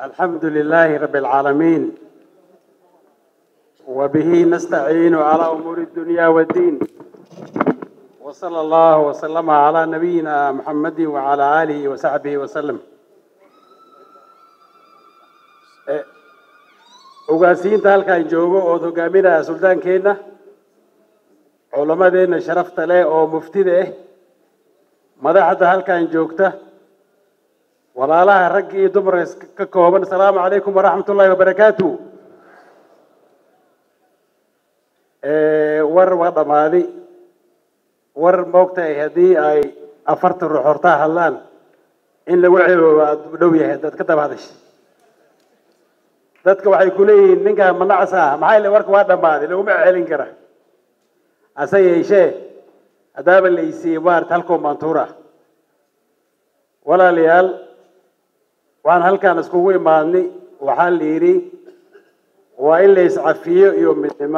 الحمد لله رب العالمين وبه نستعين على أمور الدنيا والدين وصلى الله وسلم على نبينا محمد وعلى آله وصحبه وسلم ugaasiinta halkaan joogo ood hogaaminaya suldaankeenna culammadeenna sharafta leh oo muftida ah madaxda halkaan joogta walaalaha rag iyo dumar ka kooban asalaamu calaykum waraxmat ullahi wabarakaatu war waa dhammaaday war moogtahay haddii ay afartan ruux hortaa hadlaan in lagu celoobo aada u dhow yahay dad ka daba hadasha dadka waxay ku leeyihiin ninkaan manacas ah maxaa ile warka waa dhammaaday laguma celin kara hase yeeshee haddaaba la isiiyey maarata halkoo maantuura walaalayaal waxaan halkaan iskugu imaadnay waxaa la yidhi waa in la iscafiyo iyo midnimo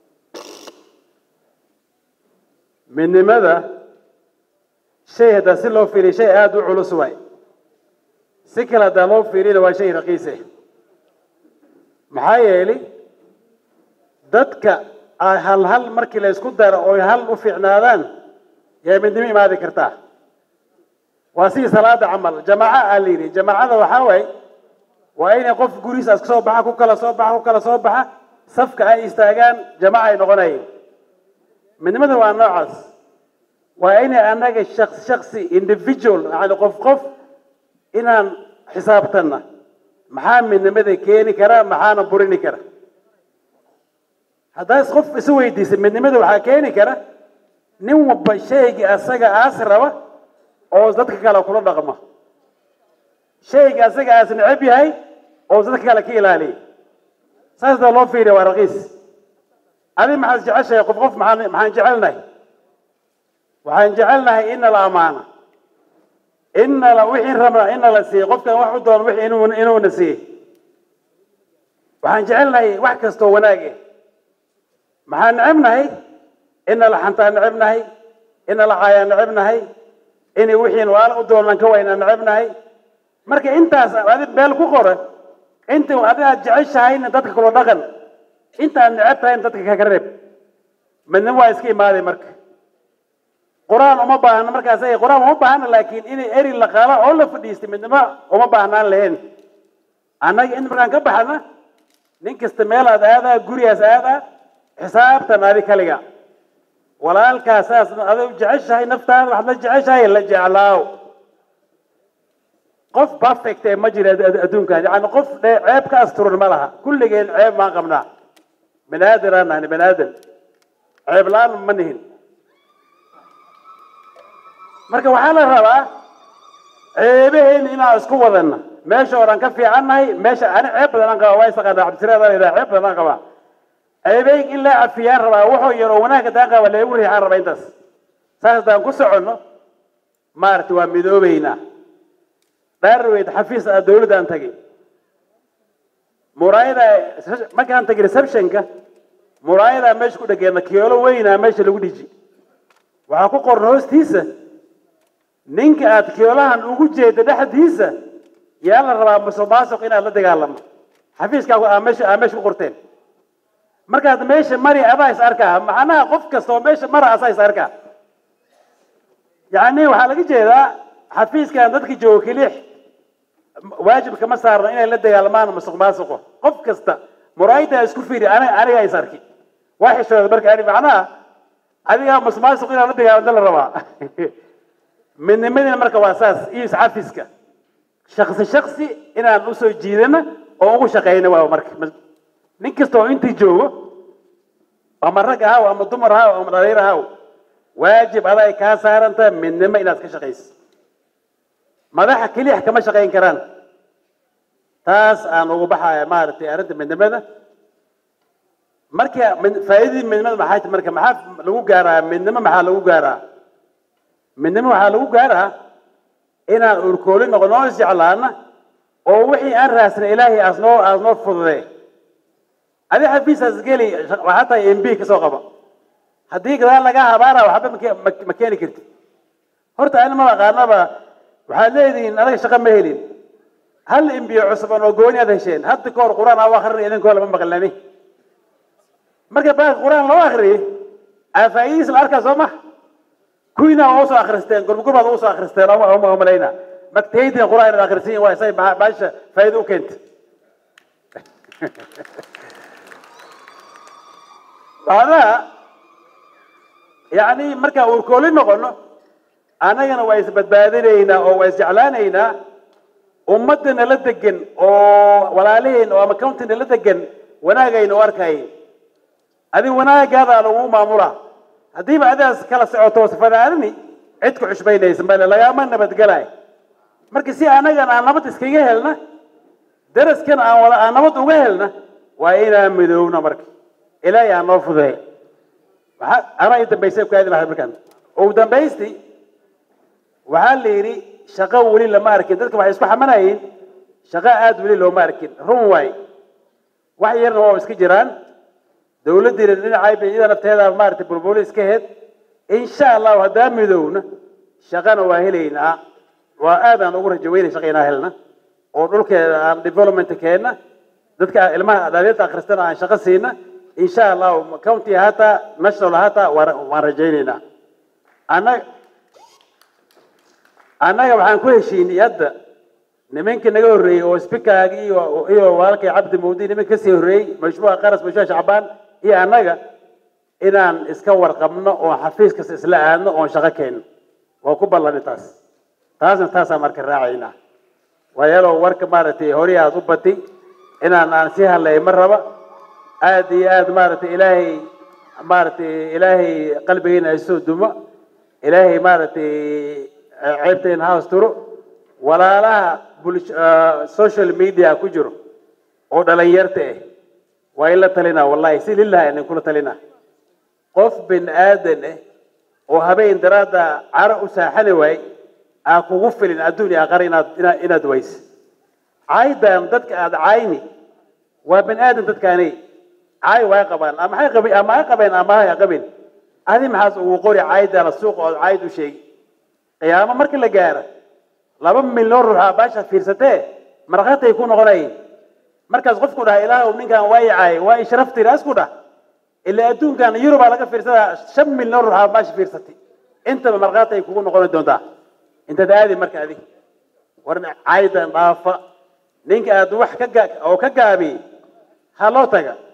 midnimada shay haddaa si loo fiiriya shay aada u culus waay si kale haddaa loo fiiriyana waa shay raqiise maxaa yeelay dadka ay hal hal markii la isku daro oy hal u fiicnaadaan yaa midnimo imaadi kartaa waa sidii salaada camal jamaaca aa la yidhi jamaacada waxaa waaye waa inay qof gurihiisaas kasoo baxa ku kala soo baxa ku kala soo baxa safka ay istaagaan jamaaca ay noqonayeen midnimada waa noocaas waa inay annaga shaqsi shaqsi individual yani qof qof inaan xisaabtanna maxaa midnimada keeni kara maxaana burini kara haddaas qof isu weydiisa midnimada waxaa keeni kara nin walba shaygii asaga aas raba oo dadka kale kula dhaqma shayga asaga aas necab yahay oo dadka kale ka ilaaliya saas daa loo fiiriya waa raqiis adi maxaad jeceshahay qof qof maxaan maxaan jecelnahay waxaan jecelnahay ina la amaano ina la wixii rabna ina la siiye qofkan wax u doon wixii inuu inuuna siiye waxaan jecelnahay wax kastoo wanaag eh maxaan necebnahay ina la xantaa necebnahay ina la caayaa necebnahay inay wixiin waala u doonaan ka waynaa necebnahay marka intaas adi meel ku qoran inta adi aad jeceshahayna dadka kula dhaqan inta aad neceb tahayna dadka kaga reeb midnimo waa iska imaaday marka qur-aan uma baahna markaas qur-aan uma baahna laakiin inay eri la qaala oo la fadhiistay midnimo uma baahnaan lahayn annaga in markaan ka baxna nin kasta meelaad aadaa gurigaas aadaa xisaabtan adi kaliga walaalkaas saas aday jeceshahay naftaada waxaad la jeceshahay la jeclaaw qof perfect ee ma jira adduunkan yani qof ceeb ka asturan ma laha kulligeen ceeb maan qabnaa bani aadanaan nahni bani aadan ceeb la-aan ma nihin marka waxaa la rabaa ceebaheen inaan isku wadanna meesha oran ka fiicannahay meesha ani ceeb badan aan qabaa waa isaqaana cabdisiraada la yidhaha ceeb badan aan qabaa ceebeyg in la cafiyaan rabaa wuxuu yaroo wanaagga daan qaba leegu riixaan rabaa intaas saas haddaan ku soconno maaragtay waa midoobeynaa dhaarweyd xafiis a dawladda aan tagay muraayada markaan tagay receptionka muraayadaa meesha ku dhageena kiyoolo weynaa meesha lagu dhiji waxaa ku qoran hoostiisa ninka aad kiyoolahan ugu jeeda dhexdiisa yaa la rabaa musuqmaasuq inaad la dagaalamo xafiiskaagu aa meesha aa meesha ku qorteen markaad meesha mari adaa is arkaa macnaha qof kasta oo meesha mara asaa is arkaa yacni waxaa laga jeedaa xafiiskan dadka joogo kelix waajib kama saarno inay la dagaalmaan musuq maasuqo qof kasta muraayada isku fiiri aniga aniga is arki waa xishooda marka ani macnaha adigaa musuq maasuq inaad la dagaalamta la rabaa midnimadina marka waa saas iyo iscafiska shaksi shaksi inaan usoo jiidana oo ugu shaqeyna waa marka nin kasta oo intii joogo ama rag ahaw ama dumar ahaw ama dhaliir ahaw waajib aday kaa saaranta midnimo inaad ka shaqayso madaxa keliya kama shaqayn karaan taas aan ugu baxaya maaragtay arrinta midnimada marka faa'iidadii midnimada maxay tahay marka maxaa lagu gaaraa midnimo maxaa lagu gaaraa midnimo waxaa lagu gaaraa inaan urkooli noqono oo isjeclaana oo wixii aan raasna ilaahay aasnoo aasnoo fududee adi xafiisaas geli waxaa tahay m b kasoo qaba haddii gadaal lagaa habaara waxba ma keeni karti horta ani ma aqaanaba waxaad leedihiin anaga shaqo ma helin hal imbiyo cusban oo gooni aad hesheen hadda ka hor qur-aan aa akrinay idinkoo lama maqlani marka baaka qur-aan loo akriyay aa faa'idiis la arkaa soo ma kuwiina waa usoo akristeen gurmugurbaad usoo akristeen oma malayna magtaydin qur-aan inaad akrisiin waa say baasha faa'ido u keenta macnaha yacni markaan uurkooli noqono annagana waa isbadbaadinaynaa oo waa isjeclaanaynaa ummadda nala degan oo walaalaheen oo ama county nala degan wanaagayna u arkaayin adi wanaagaada lagu maamula haddiiba adigaas kala socoto fanaanini cid ku xushmaynaysa male lagama nabadgelay marka si annagana aan nabad iskaga helna daraskana aan wala aan nabad uga helna waa inaan midoowna marka ilaahay aan noo fudeey maxaa anaa i dambaysay ku aadi lahay markaan ugu dambaysti waxaa la yidhi shaqo weli lama arkin dadka waxay isku xamanayeen shaqo aada weli looma arkin run waay wax yarna waa iska jiraan dawladdiina dhinacay bay iyada nafteeda maaragtay bulbuli iska heed insha allahu haddaan midowna shaqana waa helaynaa waa aadaan ugu rajo weynay shaqa inaa helna oo dhulkeeda aan development keenna dadka ilmaha dhalinyarta akhristana aan shaqo siina insha allahu county hataa national hataa waan rajaynaynaa annaga annaga waxaan ku heshiinay hadda nimankii naga horreeyey oo spikaagi iyo iyo walaalkay cabdi mawdi nimanka kasii horreeyey mashmuuca qaras mashmuuca shacbaan iyo annaga inaan iska warqabno oo xafiis kasta isla aadno oon shaqo keenno waa ku ballanay taas taasna taasaan marka raacaynaa waayaaloo warka maaragtay hori aad u bati inaan aan sii hadlay ma raba aad iyo aad maaragtay ilaahay maaragtay ilaahay qalbigeena ay soo dumo ilaahay maaragtay ceebtayna house turo walaalaha bulsh social media ku jiro oo dhalinyarta ah waa in la talinaa wallahi si lillahi inan kula talinaa qof bin aadan ah oo habeen daraadda caro u saaxani waay aa kugu filin adduun iyo aqara inaad inaad inaad wayse caydan dadka aad cayni waa bin aadan dadkaani caay way qabaan ama maxay qabeen ama ay qabeen ama ay qabeen adi maxaas ugu qori caydana suuqa oo cayd u sheegi qiyaamo markii la gaaro laba milyan ruux aa baasha fiirsatee markhaatay ku noqonayeen markaas qofku dhaha ilaahow ninkan waa i caay waa i sharaftiina isku dhah ilaa adduunkan yurubaa laga fiirsadaa shan milyan ruux aa baasha fiirsatay intaba markhaatay kugu noqoni doontaa intaad aadi marka adig war caydan dhaafa ninka aad wax ka oo ka gaabiyey ha loo taga